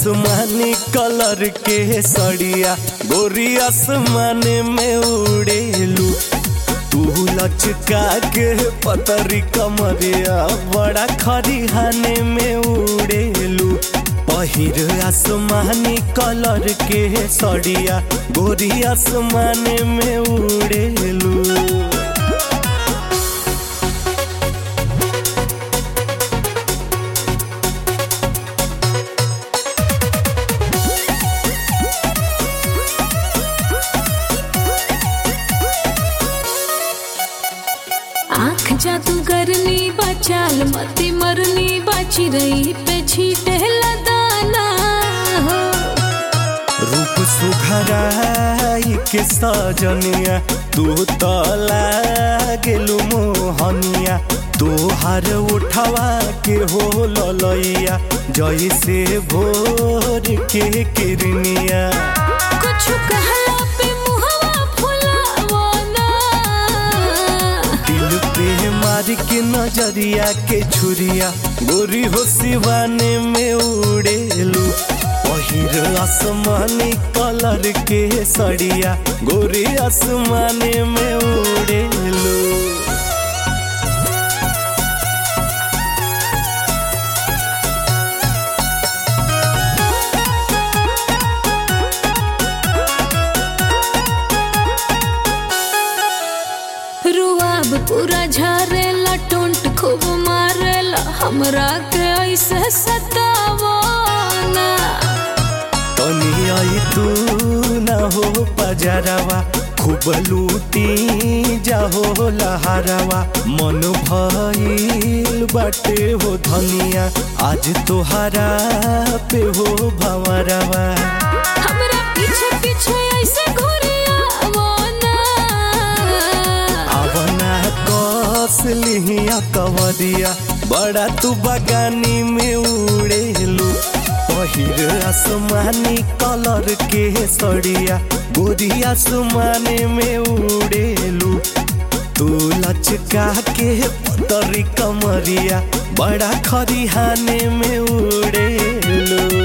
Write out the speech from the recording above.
आसमानी कलर के सड़िया गोरी आसमान में उड़ेलू तू लचका के पतरी कमरिया बड़ा खरिहाने में उड़ेलू पहिर आसमानी कलर के सड़िया गोरी आसमान में उड़ेलू आँख जादूगरनी बचाल मती मरनी बाची रही पे छीटे लदाना हो रूप सुघराई के सजनिया तू तो लागेलू मोहनिया तोहार उठवा के हो ललैया जैसे भोर के किरनिया कुछ कहला पे मुहवा फुलावना दिल पे मार के नजरिया के छुरिया गोरी हो सिवाने में उड़ेलू पहिर आसमानी कलर के सड़िया गोरी आसमाने में उड़ेलू रुआब पूरा झारेला टोंट खूब मारेला हमरा के ऐसे सतावना तनी आई तू न हो पजरवा खूब लूटी जाहो लहरवा मन भइल बाटे हो धनिया आज तोहरा पे हो भंवरवा हमरा पीछे पीछे ऐसे घुरियावना आवना कस लिहिया कवरिया बड़ा तू बगानी में उड़ेलू पहिर आसमानी कलर के सड़िया गोरी आसमानी में उड़ेलू तू लचका के पतरी कमरिया बड़ा खरिहाने में उड़ेलू